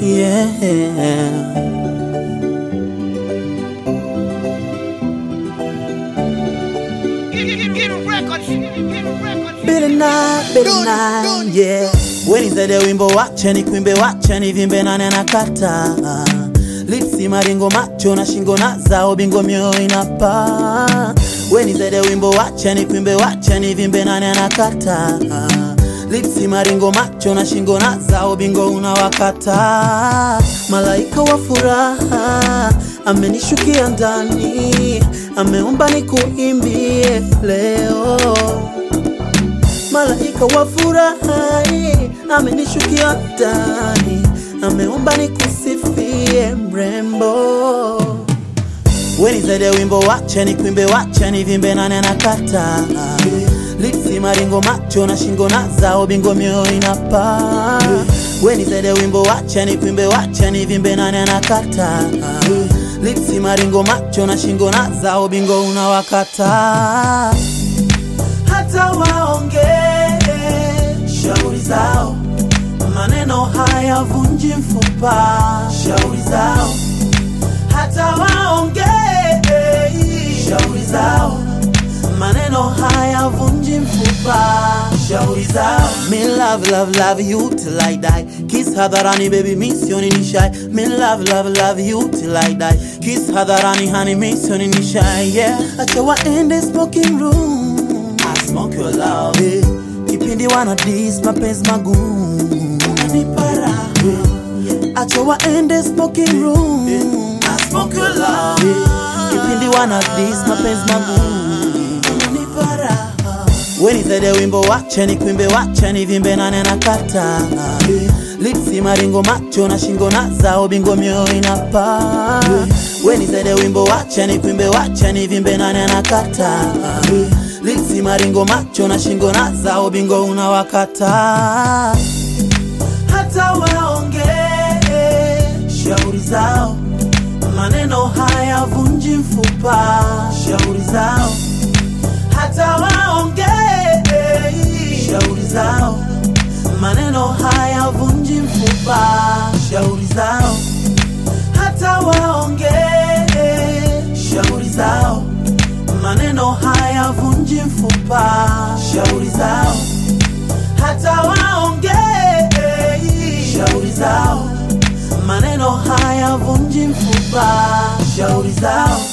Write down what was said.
yeah. Billy Nine, Billy Nine, yeah. Wenizede wimbo wache ni kuimbe wache ni vimbe nane na kata lipsi maringo macho na shingo na zao bingo mioyo inapa Wenizede wimbo wache ni kuimbe wache ni vimbe nane na kata lipsi maringo macho na shingo na zao bingo unawakata malaika wa furaha amenishukia ndani ameomba nikuimbie leo malaika wa furaha amenishukia ndani, ameomba nikusifie mrembo. Wenizede wimbo wache ni kuimbe wache ni vimbe nane na kata lipsi maringo macho na shingo na zao bingo mioyo inapa Wenizede wimbo wache ni kuimbe wache ni vimbe nane na kata lipsi maringo macho na shingo na zao bingo unawakata hata waongee shauri zao, maneno hayavunji mfupa. Shauri zao, hata waongee shauri zao, maneno hayavunji mfupa. Shauri zao, me love love love you till I die. Kiss hadharani baby, misioni ni shy. Me love love love you till I die. Kiss hadharani honey, misioni ni shy. Yeah, acha waende smoking room I smoke your love hey. Kipindi wana dis mapenzi magumu Unanipara hey. Acha waende smoking room I smoke your love hey. Kipindi wana dis mapenzi magumu Unanipara Wenizede wimbo wache ni kuimbe wache ni vimbe nane na kata Lipsi maringo macho na shingo na zao bingo mioyo inapa Wenizede wimbo wache ni kuimbe wache ni vimbe nane na kata Lipsi maringo macho na shingo na zao bingo unawakata hata waongee shauri zao, maneno hayavunji mfupa. Shauri zao, hata waongee shauri zao, maneno hayavunji mfupa. Shauri zao, hata waongee shauri zao, maneno hayavunji mfupa. Shauri zao, hata waongee shauri zao, maneno hayavunji mfupa. Shauri zao